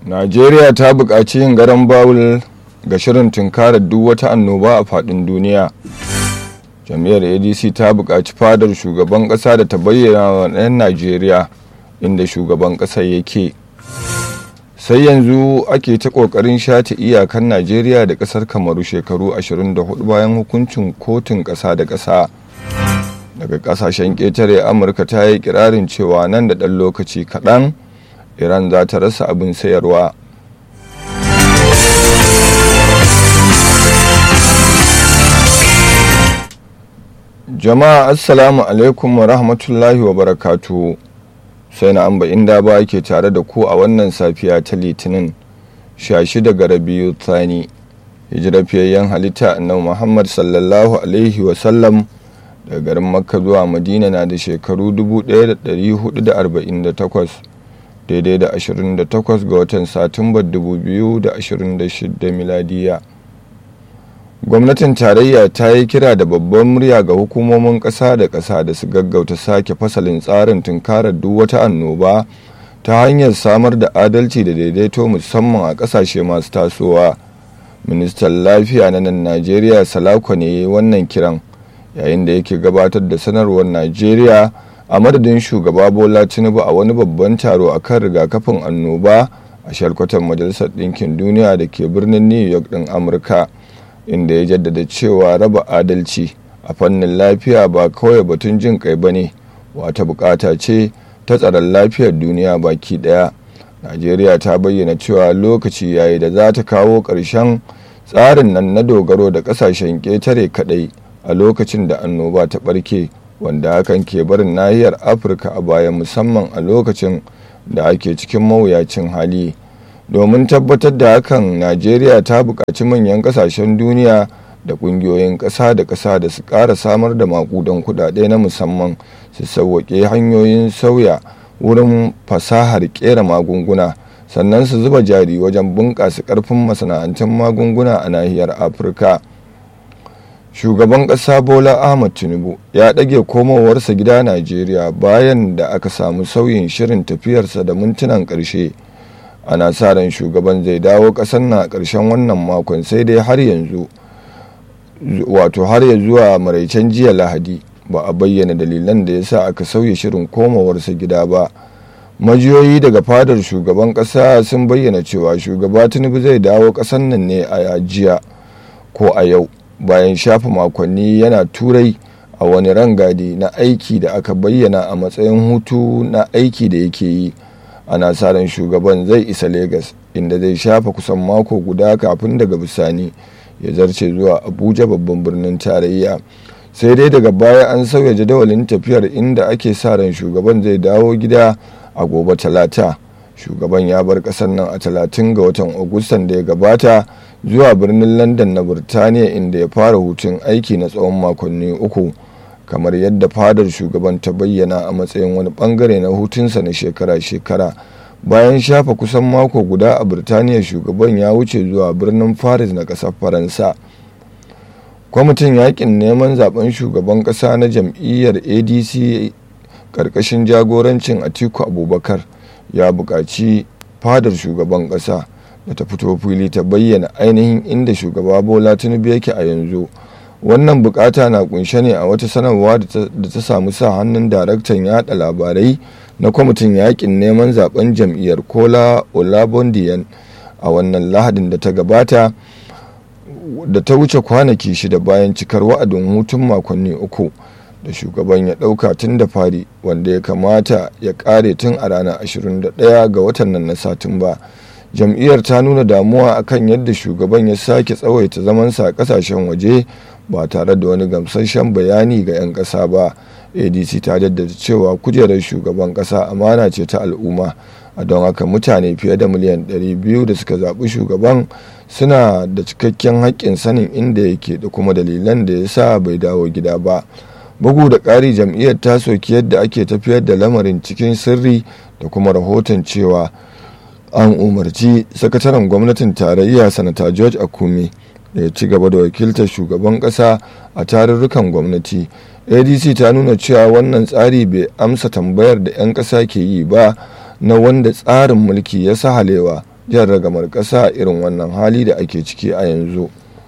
najeriya ta buƙaci yin garan bawul ga shirin tunkarar duk wata annoba a faɗin duniya jam'iyyar adc ta buƙaci fadar shugaban ƙasa da ta bayyana wa 'yan najeriya inda shugaban ƙasar yake sai yanzu ake ta ƙoƙarin shata iyakan najeriya da ƙasar kamaru shekaru 24 bayan hukuncin kotun ƙasa da ƙasa daga ƙasashen ƙetare amurka ta yi kirarin cewa nan da ɗan lokaci kaɗan iran za ta rasa abin sayarwa jama'a assalamu alaikum wa rahmatullahi wa barakatu sai na amba inda ba ke tare da ku a wannan safiya ta litinin 16 ga rabiu tsani hijirafiyayyen halitta annabi muhammad sallallahu alaihi wasallam daga garin makka zuwa madina na da shekaru 1448 daidai da 28 ga watan satumbar 2026 miladiya gwamnatin tarayya ta yi kira da babban murya ga hukumomin ƙasa da ƙasa da su gaggauta sake fasalin tsarin tunkarar duk wata annoba ta hanyar samar da adalci da daidaito musamman a ƙasashe masu tasowa ministan lafiya na nan najeriya salako ne wannan kiran yayin da yake gabatar da sanarwar najeriya a madadin shugaba bola tinubu a wani babban taro a kan rigakafin annoba a shalkwatan majalisar ɗinkin duniya da ke birnin new york ɗin amurka inda ya jaddada cewa raba adalci a fannin lafiya ba kawai batun jin kai ba ne wata bukata ce ta tsaron lafiyar duniya baki daya najeriya ta bayyana cewa lokaci yayi da za ta kawo ƙarshen tsarin nan na dogaro da ƙasashen ƙetare kaɗai a lokacin da annoba ta ɓarke wanda hakan ke barin nahiyar afirka a baya musamman a lokacin da ake cikin mawuyacin hali domin tabbatar da hakan najeriya ta buƙaci manyan ƙasashen duniya da ƙungiyoyin ƙasa da ƙasa da su ƙara samar da maƙudan kuɗaɗe na musamman su sauwaƙe hanyoyin sauya wurin fasahar ƙera magunguna sannan su zuba jari wajen bunƙasa ƙarfin masana'antun magunguna a nahiyar afirka shugaban ƙasa bola ahmad tinubu ya ɗage komowarsa gida najeriya bayan da aka samu sauyin shirin tafiyarsa da mintunan ƙarshe ana sa ran shugaban zai dawo ƙasar na ƙarshen wannan makon sai dai har yanzu wato har ya zuwa maraicen jiya lahadi ba a bayyana dalilan da ya sa aka sauya shirin komowarsa gida ba majiyoyi daga fadar shugaban ƙasa sun bayyana cewa shugaba tinubu zai dawo ƙasar nan ne a jiya ko a yau bayan shafa makonni yana turai a wani rangadi na aiki da aka bayyana a matsayin hutu na aiki da yake yi ana sa ran shugaban zai isa Legas inda zai shafa kusan mako guda kafin daga bisani ya zarce zuwa abuja babban birnin tarayya sai dai daga baya an sauya jadawalin tafiyar inda ake sa ran shugaban zai dawo gida a gobe talata shugaban ya bar kasar nan a talatin ga watan agustan da ya gabata zuwa birnin london na birtaniya inda ya fara hutun aiki na tsawon makonni uku kamar yadda fadar shugaban ta bayyana a matsayin wani bangare na hutunsa na shekara-shekara bayan shafa kusan mako guda a birtaniya shugaban ya wuce zuwa birnin paris na ƙasar faransa kwamitin yakin neman zaben shugaban ƙasa na jam'iyyar adc ƙarƙashin jagorancin atiku abubakar ya buƙaci fadar shugaban ƙasa da ta fito fili ta bayyana ainihin inda shugaba bola tinubu yake a yanzu wannan bukata na kunshe ne a wata sanarwa da ta samu sa hannun daraktan yada labarai na kwamitin yakin neman zaben jam'iyyar kola olabondiyan a wannan lahadin da ta gabata da ta wuce kwanaki shida bayan cikar wa'adin hutun makonni uku da shugaban ya dauka tun da fari wanda ya kamata ya kare tun a ranar 21 ga watan nan na satumba jam'iyyar ta nuna damuwa akan yadda shugaban ya sake tsawaita zamansa a kasashen waje ba tare da wani gamsasshen bayani ga 'yan ƙasa ba adc ta jaddada cewa kujerar shugaban ƙasa amana ce ta al'umma a don haka mutane fiye da miliyan 200 da suka zaɓi shugaban suna da cikakken haƙƙin sanin inda yake da kuma dalilan da ya sa bai dawo gida ba bugu da ƙari jam'iyyar ta soki yadda ake tafiyar da lamarin cikin sirri da kuma rahoton cewa an umarci sakataren gwamnatin tarayya sanata george akumi da ya ci gaba da wakiltar shugaban kasa a tarurrukan gwamnati adc ta nuna cewa wannan tsari bai amsa tambayar da 'yan kasa ke yi ba na wanda tsarin mulki ya sahalewa jan ragamar ƙasa irin wannan hali da ake ciki a yanzu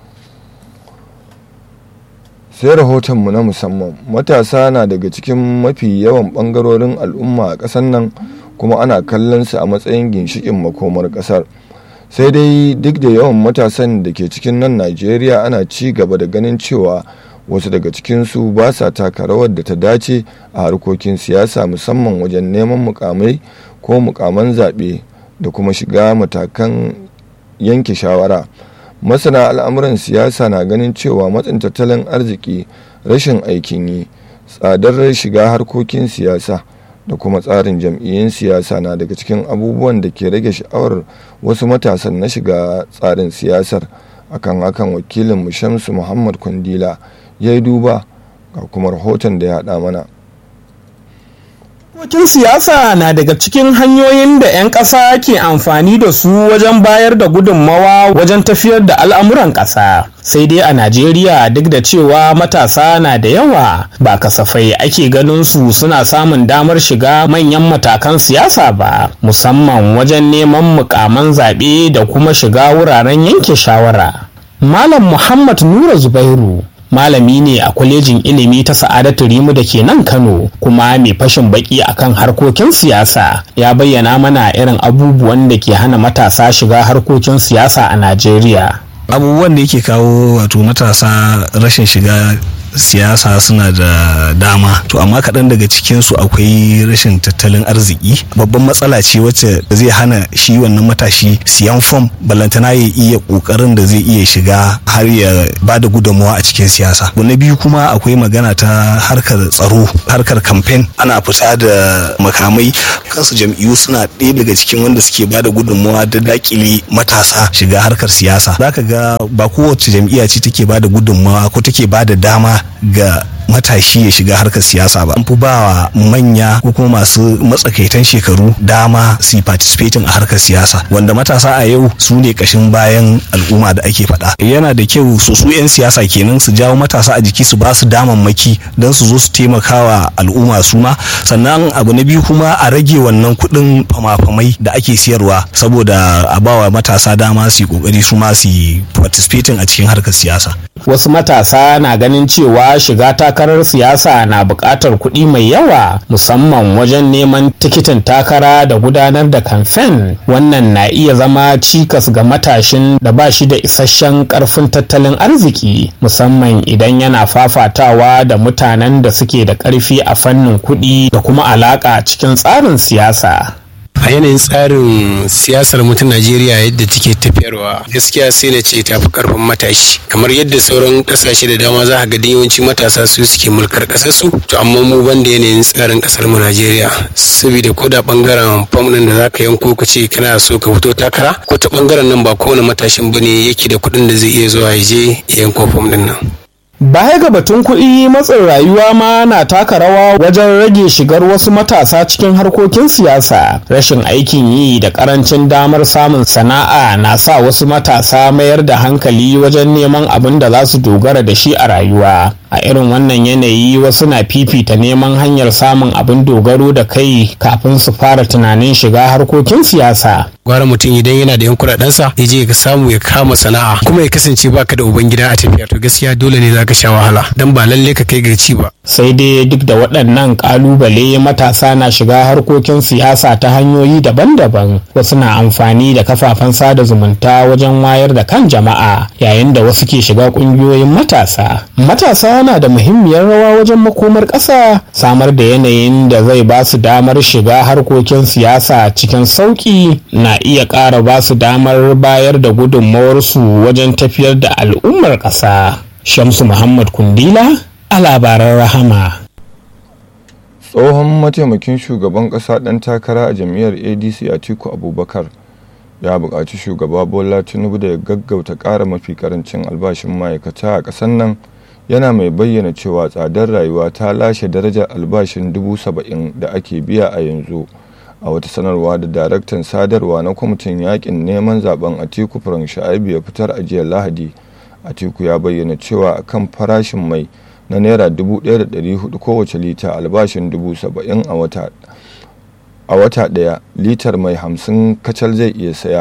sai rahotonmu na musamman matasa na daga cikin mafi yawan ɓangarorin al'umma a ƙasar nan kuma ana kallon su a matsayin ginshikin makomar ƙasar sai dai duk da yawan matasan da ke cikin nan najeriya ana ci gaba da ganin cewa wasu daga cikinsu ba sa taka rawar da ta dace a harkokin siyasa musamman wajen neman mukamai ko mukaman zaɓe da kuma shiga matakan yanke shawara masana al'amuran siyasa na ganin cewa matsin tattalin arziki rashin aikin yi tsadar shiga harkokin siyasa da kuma tsarin jam'iyyun siyasa na daga cikin abubuwan da ke rage sha'awar wasu matasan na shiga tsarin siyasar akan hakan wakilin shamsu muhammad kwandila ya yi duba ga kuma rahoton da ya haɗa mana Harkokin siyasa na daga cikin hanyoyin da 'yan ƙasa ke amfani da su wajen bayar da gudunmawa wajen tafiyar da al'amuran ƙasa. Sai dai a Najeriya duk da cewa matasa na da yawa ba kasafai ake ganin su suna samun damar shiga manyan matakan siyasa ba, musamman wajen neman mukaman zaɓe da kuma shiga wuraren yanke shawara. Malam Muhammad Nura Zubairu malami ne a kwalejin ilimi ta sa'adatu rimu da ke nan kano kuma mai fashin baki akan harkokin siyasa ya bayyana mana irin abubuwan da ke hana matasa shiga harkokin siyasa a najeriya abubuwan da yake kawo wato matasa rashin shiga siyasa suna da dama to amma kaɗan daga cikinsu akwai rashin tattalin arziki babban matsala ce wacce zai hana shi wannan matashi siyan fom balantana ya iya ƙoƙarin da zai iya shiga har ya ba da gudunmawa a cikin siyasa na biyu kuma akwai magana ta harkar tsaro harkar kamfen ana fita da makamai kansu jam'iyyu suna ɗaya daga cikin wanda suke ba da gudunmawa da dakile matasa shiga harkar siyasa zaka ga ba kowace jam'iyya ce take ba da gudunmawa ko take ba da dama ga matashi ya shiga harkar siyasa ba an fi ba wa manya ko kuma masu matsakaitan shekaru dama su participating a harkar siyasa wanda matasa a yau su ne kashin bayan al'umma da ake faɗa yana da kyau su su 'yan siyasa kenan su jawo matasa a jiki su ba su damammaki don su zo su taimakawa al'umma su ma sannan abu na biyu kuma a rage wannan kuɗin fama-famai da ake siyarwa saboda a bawa matasa dama su yi kokari su ma su participating a cikin harkar siyasa wasu matasa na ganin cewa shiga takarar siyasa na buƙatar kuɗi mai yawa musamman wajen neman tikitin takara da gudanar da kamfen wannan na iya zama cikas ga matashin da ba shi da isasshen ƙarfin tattalin arziki musamman idan yana fafatawa da mutanen da suke da ƙarfi a fannin kuɗi da kuma alaƙa cikin tsarin siyasa a yanayin tsarin siyasar mutum najeriya yadda take tafiyarwa gaskiya sai na ce tafi karfin matashi kamar yadda sauran kasashe da dama za a ga yawanci matasa su suke mulkar kasar su to amma mu banda yanayin tsarin kasar mu najeriya saboda ko da bangaren fam din da zaka yanko ka ce kana so ka fito takara ko ta bangaren nan ba kowane matashin bane yake da kuɗin da zai iya zuwa ya je ya yanko fam din nan Baya ga batun kuɗi matsin rayuwa ma na taka rawa wajen rage shigar wasu matasa cikin harkokin siyasa. Rashin aikin yi da ƙarancin damar samun sana'a na sa wasu matasa mayar da hankali wajen neman abin da za su dogara da shi a rayuwa. A irin wannan yanayi wasu na fifita neman hanyar samun abin dogaro da kai kafin su fara tunanin shiga harkokin siyasa. gwara mutum idan yana da yan kuɗaɗensa ya je ya samu ya kama sana'a kuma ya kasance baka da ubangida a tafiya to gaskiya dole ne zaka sha wahala dan ba lalle ka kai ga ci ba sai dai duk da waɗannan ƙalubale matasa na shiga harkokin siyasa ta hanyoyi daban-daban wasu na amfani da kafafen sada zumunta wajen wayar da kan jama'a yayin da wasu ke shiga ƙungiyoyin matasa matasa na da muhimmiyar rawa wajen makomar ƙasa samar da yanayin da zai ba su damar shiga harkokin siyasa cikin sauƙi na iya ƙara ba su damar bayar da gudunmawarsu wajen tafiyar da al'ummar ƙasa shamsu muhammad kundila a labaran rahama tsohon mataimakin shugaban ƙasa ɗan takara a jam'iyyar adc atiku abubakar ya buƙaci shugaba bola tinubu da ya gaggauta ƙara mafi ƙarancin albashin ma'aikata a ƙasar nan yana mai bayyana cewa tsadar rayuwa ta lashe darajar albashin dubu saba'in da ake biya a yanzu a wata sanarwa da daraktan sadarwa na kwamitin yakin neman zaben atiku furan sha'abi ya fitar a jiya lahadi atiku ya bayyana cewa akan farashin mai na naira 1,400 kowace lita albashin 70,000 a wata a wata daya litar mai hamsin kacal zai iya saya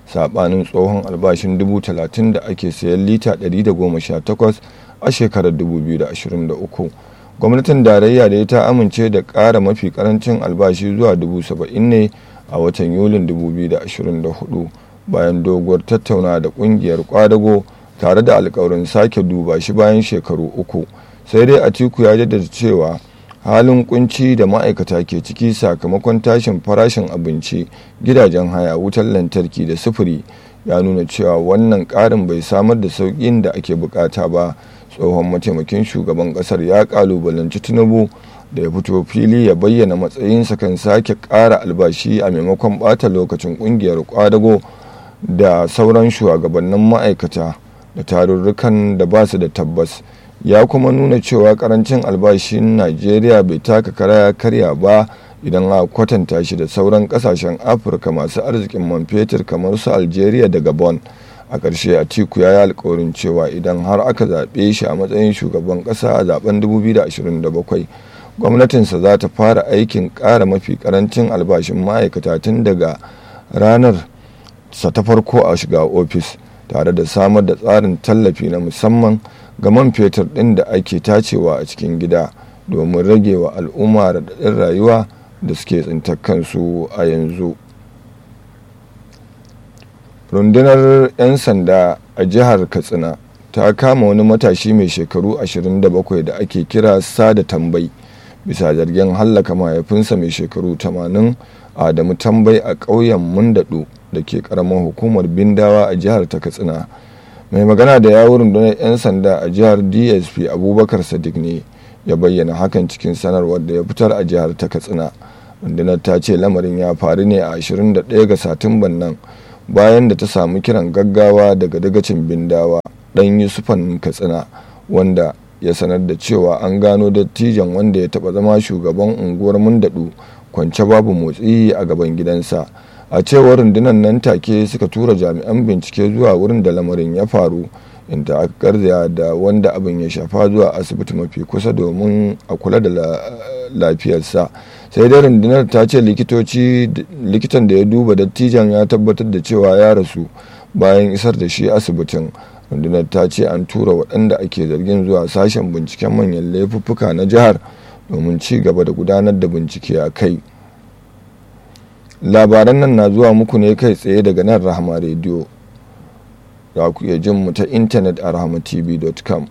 saɓanin tsohon albashin 30,000 da ake sayan lita 118 a shekarar 2023 gwamnatin tarayya da ta amince da ƙara mafi karancin albashi zuwa 70,000 ne a watan yulin 2024 bayan doguwar tattauna da ƙungiyar kwadago tare da alkawarin sake duba shi bayan shekaru uku sai dai atiku ya jaddada cewa halin kunci da ma'aikata ke ciki sakamakon tashin farashin abinci gidajen haya wutar lantarki da sufuri ya nuna cewa wannan ƙarin bai samar da sauƙin da ake bukata ba tsohon mataimakin shugaban ƙasar ya ƙalubalanci tinubu da ya fito fili ya bayyana matsayinsa kan sake ƙara albashi a maimakon ɓata lokacin ƙungiyar kwadago da sauran shugabannin ma'aikata da tarurrukan da ba su da tabbas ya kuma nuna cewa karancin albashin najeriya bai taka kara karya ba idan a kwatanta shi da sauran kasashen afirka masu arzikin man fetur kamar su algeria da gabon a ƙarshe atiku ya yi alkawarin cewa idan har aka zaɓe shi a matsayin shugaban ƙasa a zaben 2027 gwamnatinsa za ta fara aikin ƙara mafi ƙarancin albashin ma'aikata tun daga ranar sa ta farko a shiga ofis tare da samar da tsarin tallafi na musamman ga man fetur ɗin da ake tacewa a cikin gida domin rage wa al'umma raɗaɗin rayuwa da suke tsintar kansu a yanzu rundunar 'yan sanda a jihar katsina ta kama wani matashi mai shekaru 27 da ake kira sada tambai bisa zargin hallaka mahaifinsa mai shekaru 80 adamu tambai a ƙauyen mundaɗo da ke ƙaramar hukumar bindawa a jihar ta katsina mai magana da yawon rundunar 'yan sanda a jihar dsp abubakar sadiq ne ya bayyana hakan cikin sanarwar da ya fitar a jihar ta katsina rundunar ta ce lamarin ya faru ne a 21 ga satumban nan bayan da ta samu kiran gaggawa daga dagacin bindawa dan yusufan katsina wanda ya sanar da cewa an gano dattijan wanda ya taba zama shugaban unguwar mundadu kwance babu motsi a gaban gidansa a cewar rundunar nan take suka tura jami'an bincike zuwa wurin da lamarin ya faru inda aka garzaya da wanda abin ya shafa zuwa asibiti mafi kusa domin a kula da lafiyarsa sai dai rundunar ta ce likitan da ya duba dattijan ya tabbatar da cewa ya rasu bayan isar da shi asibitin rundunar ta ce an tura waɗanda ake zargin zuwa sashen binciken manyan laifuffuka na jihar domin ci gaba da gudanar da bincike a kai labaran nan na zuwa muku ne kai tsaye daga nan rahama rediyo za ku iya jin mu ta intanet a rahamatv.com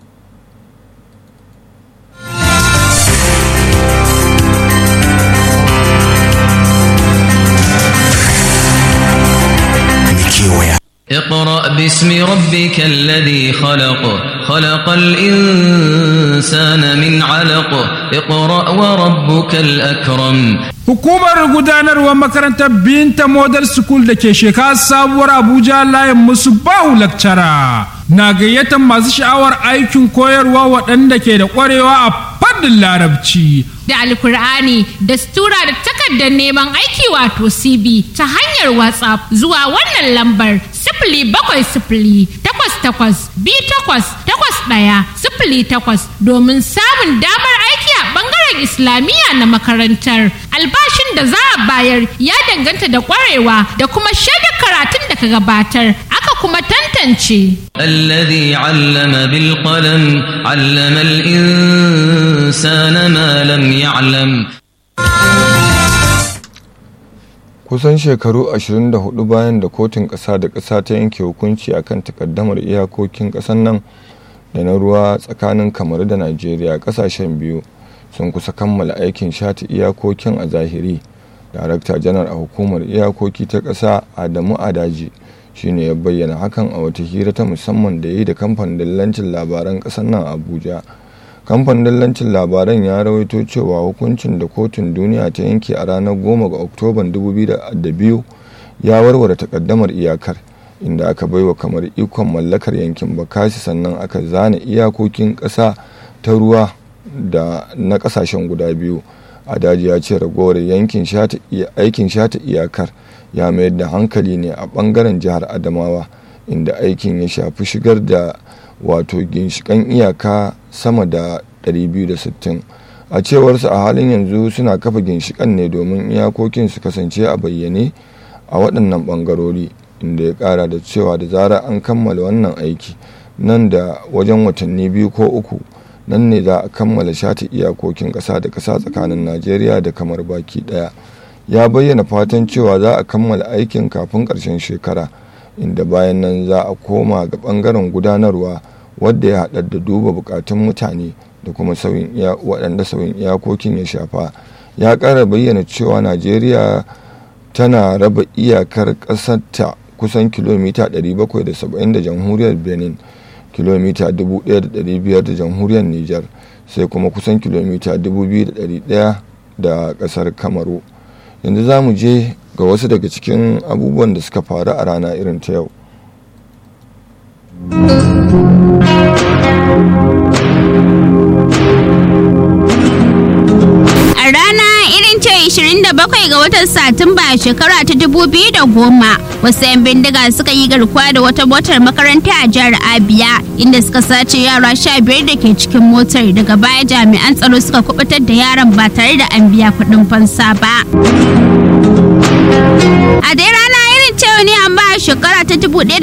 اقرأ باسم ربك الذي خلق خلق الإنسان من علق اقرأ وربك الأكرم Hukumar gudanarwar makarantar Binta Model School da ke shekara sabuwar Abuja layin musu bahu lakcara na gayyatar masu sha'awar aikin koyarwa waɗanda ke da ƙwarewa a fannin larabci. Da alkur'ani da stura da takardar neman aiki wato CB ta hanyar WhatsApp zuwa wannan lambar sifili bakwai sifili takwas takwas bi takwas takwas ɗaya sifili takwas domin samun damar aiki a ɓangaren Islamiyya na makarantar. Albashin da za a bayar ya danganta da ƙwarewa da kuma shaidar karatun da ka gabatar aka kuma tantance. الذي علم بالقلم علم الإنسان ما لم يعلم kusan shekaru 24 bayan da kotun ƙasa da ƙasa ta yanke hukunci akan takaddamar iyakokin ƙasar nan da na ruwa tsakanin kamar da najeriya ƙasashen biyu sun kusa kammala aikin shata iyakokin a zahiri darakta janar a hukumar iyakoki ta ƙasa adamu adaji shine ya bayyana hakan a wata hira ta musamman da ya yi da kamfanin dillancin labaran ƙasar nan abuja kamfanin dillancin labaran ya rawaito cewa hukuncin da kotun duniya ta yanke a ranar 10 ga oktoban 2002 ya warware takaddamar iyakar inda aka baiwa kamar ikon mallakar yankin bakasi sannan aka zana iyakokin ƙasa ta ruwa da na ƙasashen guda biyu a daji ya ce ragowar yankin aikin shata iyakar ya mayar da hankali ne a ɓangaren jihar adamawa inda aikin ya shafi shigar da wato ginshikan iyaka sama da 260 a cewarsu a halin yanzu suna kafa ginshikan ne domin iyakokin su kasance a bayyane a waɗannan ɓangarori inda ya kara da cewa da zara an kammala wannan aiki nan da wajen watanni biyu ko uku nan ne za a kammala shata iyakokin ƙasa da ƙasa tsakanin najeriya da kamar baki ɗaya ya bayyana fatan cewa za a kammala aikin kafin ƙarshen shekara inda bayan nan za a koma ga ɓangaren gudanarwa wadda ya haɗa da duba buƙatun mutane da kuma sauyin waɗanda sauyin iyakokin ya shafa ya ƙara bayyana cewa najeriya tana raba iyakar ƙasarta kusan kilomita 770 da jamhuriyar benin kilomita 1,500 da jamhuriyar niger sai kuma kusan kilomita 2,100 da ƙasar kamaru yanzu za mu je ga wasu daga cikin abubuwan da suka faru a rana irin ta yau A rana irin ce 27 ga watan Satumba a shekara ta 2010 wasu 'yan bindiga suka yi garkuwa da wata motar makaranta a jihar Abia inda suka sace yara 15 da ke cikin motar daga baya jami'an tsaro suka kubutar da yaran ba tare da an biya kuɗin fansa ba. A dai rana irin cewa ne an ba shekara ta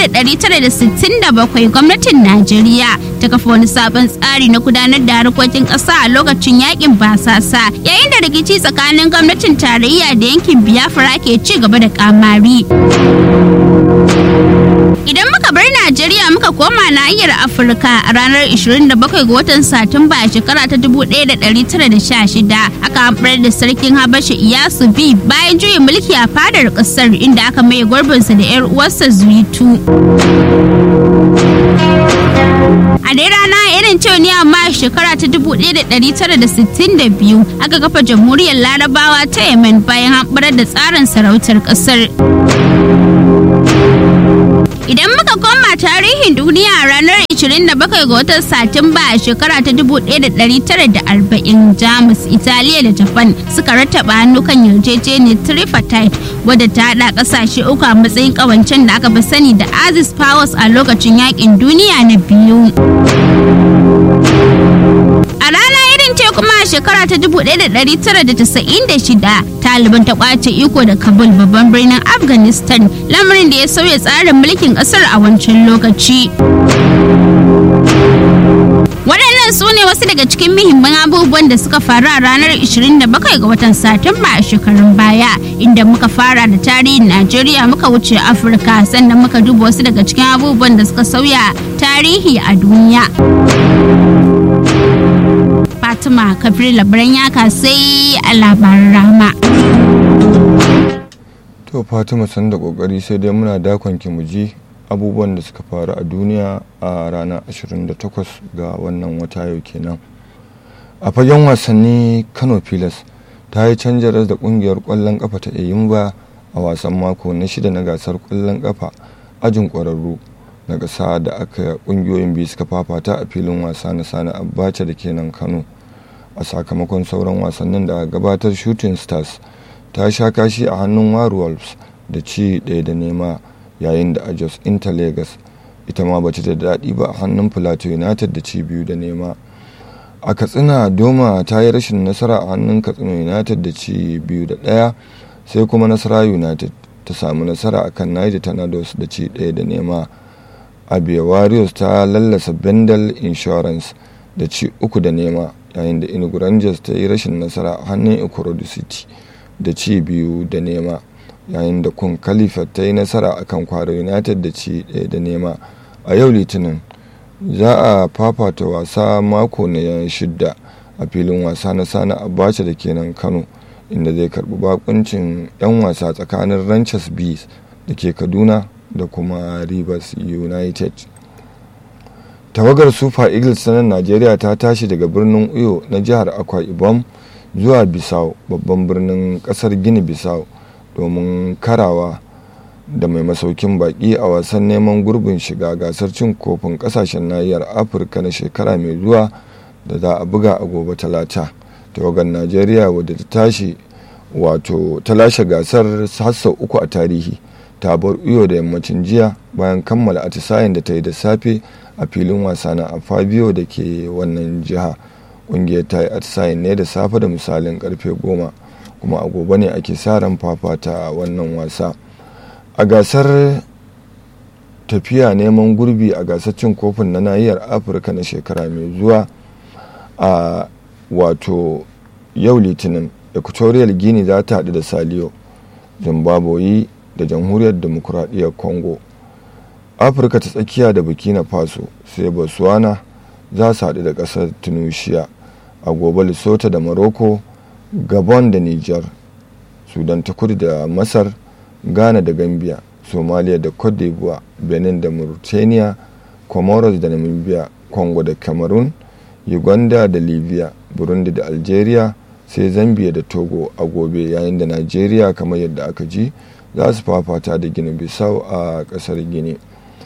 1967 gwamnatin Najeriya ta kafa wani sabon tsari na gudanar da harkokin ƙasa a lokacin yakin basasa yayin da rikici tsakanin gwamnatin tarayya da yankin Biafra ke ci gaba da kamari. Idan muka bar Najeriya muka koma nahiyar Afirka a ranar 27 ga watan Satumba a shekara ta 1916 aka hamɓar da sarkin Habasha Iyasu B bayan juyin mulki a fadar ƙasar inda aka maye gurbinsa da 'yar uwarsa Zuitu. A dai rana irin cewa ne amma a shekara ta 1962 aka kafa jamhuriyar Larabawa ta Yemen bayan hamɓarar da tsarin sarautar ƙasar. Idan muka koma tarihin duniya a ranar 27 ga watan Satumba a shekara ta 1940 Jamus, Italiya da Japan suka rattaba hannu kan yarjejeniyar tripartite wadda ta haɗa ƙasashe uku a matsayin ƙawancen da aka fi sani da Axis Powers a lokacin yakin duniya na biyu. A rana irin ce kuma a shekara ta 1996 Taliban ta kwace iko da Kabul babban birnin Afghanistan lamarin da ya sauya tsarin mulkin kasar a wancan lokaci. Waɗannan su ne wasu daga cikin muhimman abubuwan da suka faru a ranar 27 ga watan Satumba a shekarun baya inda muka fara da tarihin Najeriya muka wuce Afirka sannan muka duba wasu daga cikin abubuwan da suka sauya tarihi a duniya. Fatima Kabir labaran yaka sai a labaran rama. to fatima san da kokari sai dai muna dakon ki mu ji abubuwan da suka faru a duniya a ranar 28 ga wannan wata yau kenan a fagen wasanni kano pilas ta yi canjaras da kungiyar kwallon kafa ta eyimba a wasan mako na shida na gasar kwallon kafa ajin kwararru na ƙasa da aka kungiyoyin biyu suka fafata a filin wasa na sani abacha da kenan kano a sakamakon sauran wasannin da gabatar shooting stars ta sha kashi a hannun warwolves da ci ɗaya da nema yayin da a jos inter lagos ita ma bata da daɗi ba a hannun plateau united da ci biyu da nema a katsina doma ta yi rashin nasara a hannun katsina united da ci biyu da ɗaya sai kuma nasara united ta samu nasara a kan niger tornadoes da ci ɗaya da nema abia warriors ta lallasa bendel insurance da ci uku da nema yayin da inugu rangers ta yi rashin nasara a hannun ikorodu city da ci biyu da nema yayin da kun khalifa ta yi nasara a kan kwaro united da ci ɗaya da nema a yau litinin za a fafata wasa mako na shidda a filin wasa na sana abacha da kenan kano inda zai karbi bakuncin 'yan wasa tsakanin ranchers bees da ke kaduna da kuma rivers united tawagar super eagles ta nan najeriya ta tashi daga birnin uyo na jihar akwa ibom zuwa bisau babban birnin kasar gini bisau domin karawa da mai masaukin baki a wasan neman gurbin shiga gasar cin kofin kasashen nahiyar afirka na shekara mai zuwa da za a buga a gobe talata tawagar najeriya wadda ta tashi wato ta lashe gasar hassa uku a tarihi ta bar iyo da yammacin jiya bayan kammala atisayen da ta yi da safe a filin wasa na fabio da ke wannan jiha kungiyar ta yi atisayen ne da safe da misalin karfe goma kuma a gobe ne ake sa ran fafata wannan wasa a gasar tafiya neman gurbi a gasar cin kofin na nahiyar afirka na shekara mai zuwa a wato yau litinin equatorial guinea za ta haɗu da saliyo zimbabwe da jamhuriyar demokuraɗiyyar congo afirka ta tsakiya da burkina faso sai botswana za su haɗu da ƙasar tunisia a gobe lesotho da morocco gabon da niger sudan ta kudu da masar ghana da gambia somalia da cote d'ivoire benin da mauritania comoros da namibia congo da cameroon uganda da libya burundi da algeria sai zambia da togo a gobe yayin da nigeria kamar yadda aka ji za su fafata da gini bisau a kasar gini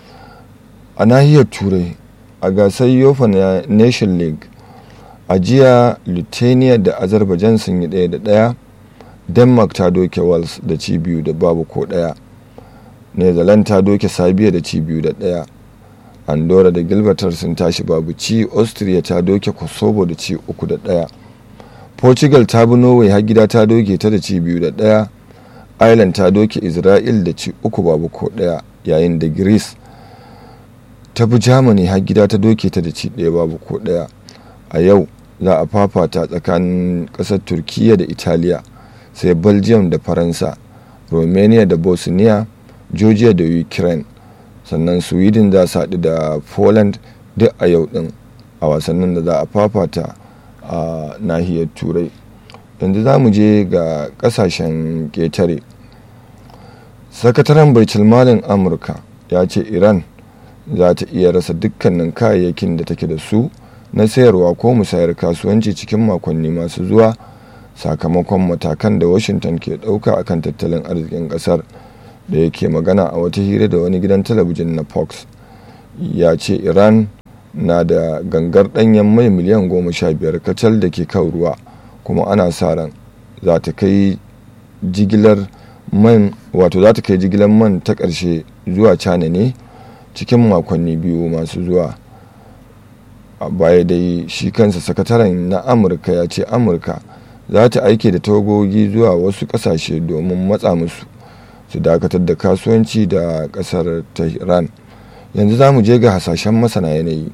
a nahiyar turai a gasar yofa na nation league a jiya lithuania da azerbaijan sun yi ɗaya da ɗaya denmark ta doke wales da ci biyu da babu ko ɗaya netherlands ta doke sabiya da ci biyu da ɗaya andorra da gilbertar sun tashi babu ci austria ta doke kosovo da ci uku da ɗaya portugal ta bi norway har gida ta doke ta da ci biyu da ɗaya ireland ta doke israel da ci uku babu ko ɗaya yayin da greece ta bi germany har gida ta doke ta da ci ɗaya babu ko ɗaya a yau za a fafata tsakanin ƙasar turkiya da italiya sai belgium da faransa romania da bosnia georgia da ukraine sannan sweden za su haɗu da poland duk a yau ɗin a wasannin da za a fafata a nahiyar turai yanzu za mu je ga ƙasashen ƙetare sakataren baitulmalin amurka ya ce iran za ta iya rasa dukkanin kayayyakin da take da su na sayarwa ko musayar kasuwanci cikin makonni masu zuwa sakamakon matakan da washington ke ɗauka akan tattalin arzikin ƙasar da yake magana a wata hira da wani gidan talabijin na fox ya ce iran na da gangar ɗanyen mai miliyan goma sha biyar kacal da ke kan ruwa kuma ana sa ran za ta kai jigilar man wato za ta kai jigilar man ta ƙarshe zuwa china ne cikin makonni biyu masu zuwa a baya dai shi kansa sakataren na amurka ya ce amurka za ta aike da tawagogi zuwa wasu ƙasashe domin matsa musu su dakatar da kasuwanci da kasar tehran yanzu za mu je ga hasashen masana yanayi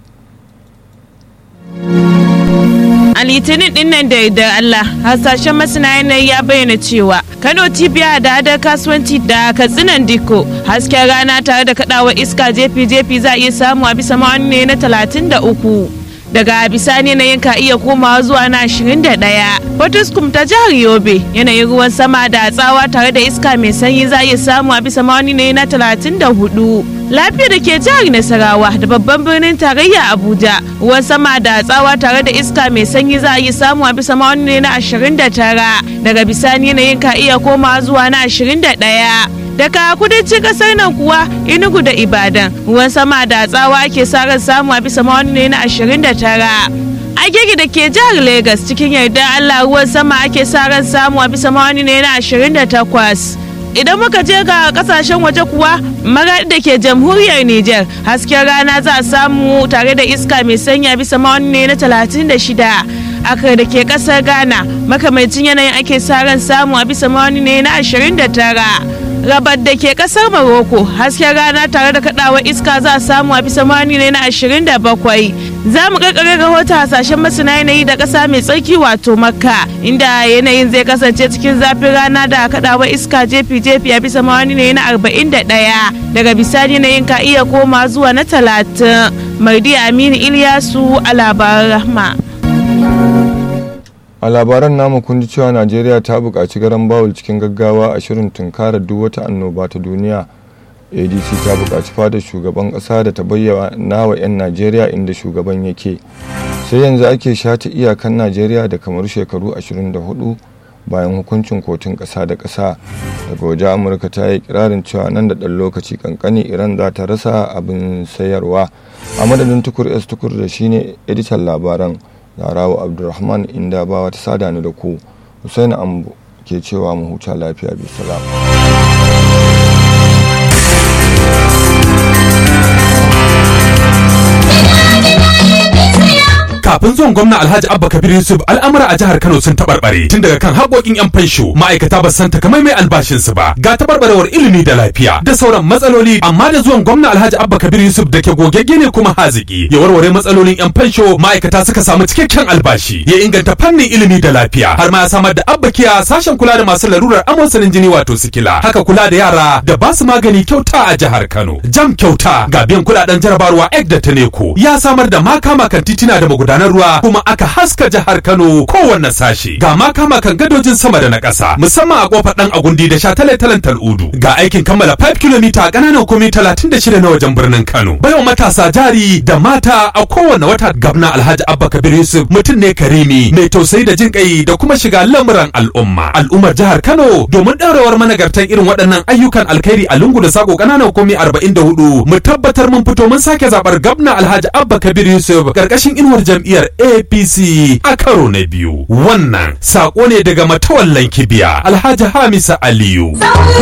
a litinin dinnan da da Allah hasashen masana yanayi ya bayyana cewa Kano cibiya da hadar kasuwanci da katsinan diko hasken rana tare da kadawa iska jefi-jefi za a iya samu a bisa ma'auni na 33 daga bisani na ka iya komawa zuwa na 21 Fortiskum ta jihar Yobe yanayin ruwan sama da tsawa tare da iska mai sanyi za a iya samu a bisa mawani ne na 34 lafiya da ke jihar Nasarawa da babban birnin tarayya Abuja ruwan sama da tsawa tare da iska mai sanyi za a iya samu a bisa mawani ne na 29 daga bisani yanayin ka iya komawa zuwa na 21 daga kudancin kasar nan kuwa inugu da ibadan ruwan sama da tsawa ake sa ran samu a bisa mawani ne na 29 agege da ke jihar Legas cikin yarda Allah ruwan sama ake sa ran samu a bisa mawani ne na 28 idan muka je ga kasashen waje kuwa magadi da ke jamhuriyar Nijar hasken rana za a samu tare da iska mai sanya bisa mawani ne na 36 akar da ke kasar Ghana makamancin yanayin ake sa ran samu a bisa mawani ne na 29 rabar da ke kasar Morocco hasken rana tare da kadawa iska za a samu a bisa mani ne na 27 za mu karkare rahoton hasashen masana yanayi da kasa mai tsarki wato makka inda yanayin zai kasance cikin zafin rana da kadawa iska jefi-jefi a bisa mani ne na 41 daga bisani yanayin ka iya koma zuwa na 30 mardi aminu iliyasu a labaran rahma a labaran namu kun ji cewa najeriya ta buƙaci garan bawul cikin gaggawa a shirin tunkarar duk wata annoba ta duniya adc ta buƙaci fadar shugaban ƙasa da ta bayyana wa 'yan najeriya inda shugaban yake sai yanzu ake shata iyakan najeriya da kamar shekaru 24 bayan hukuncin kotun ƙasa da ƙasa daga waje amurka ta yi kirarin cewa nan da ɗan lokaci kankani iran za ta rasa abin sayarwa a madadin tukur s tukur da shine editan labaran Zarawa Abdulrahman inda ba wata sada ni da ku Hussaini Ambo ke cewa mu huta lafiya bi salam. kafin zuwan gwamna Alhaji Abba Kabir Yusuf al'amura a jihar Kano sun tabarbare tun daga kan haƙoƙin yan fansho ma'aikata ba san takamaimai albashin su ba ga tabarbarewar ilimi da lafiya da sauran matsaloli amma da zuwan gwamna Alhaji Abba Kabir Yusuf da ke gogegge ne kuma haziki ya warware matsalolin yan fansho ma'aikata suka samu cikakken albashi ya inganta fannin ilimi da lafiya har ma ya samar da Abba Kiya sashen kula da masu larurar amosanin jini wato sikila haka kula da yara da ba su magani kyauta a jihar Kano jam kyauta ga biyan kuɗaɗen jarabarwa ek da taneko ya samar da makama kan titina da magudanar ruwa kuma aka haska jihar Kano kowanne sashi ga makama kan gadojin sama da na ƙasa musamman a kofar dan agundi da shataletalen tal'udu ga aikin kammala 5 km a ƙananan komai 36 na wajen birnin Kano bayan matasa jari da mata a kowanne wata gabna Alhaji Abba Kabir Yusuf mutum ne karimi mai tausayi da jin kai da kuma shiga lamuran al'umma al'ummar jihar Kano domin ɗaurewar managartan irin waɗannan ayyukan alkhairi a lungu da sako ƙananan komai 44 mu tabbatar mun fito mun sake zabar gabna Alhaji Abba Kabir Yusuf karkashin inuwar jam'iyyar APC a karo na biyu wannan sako ne daga matawallan kibiya Alhaji Hamisa Aliyu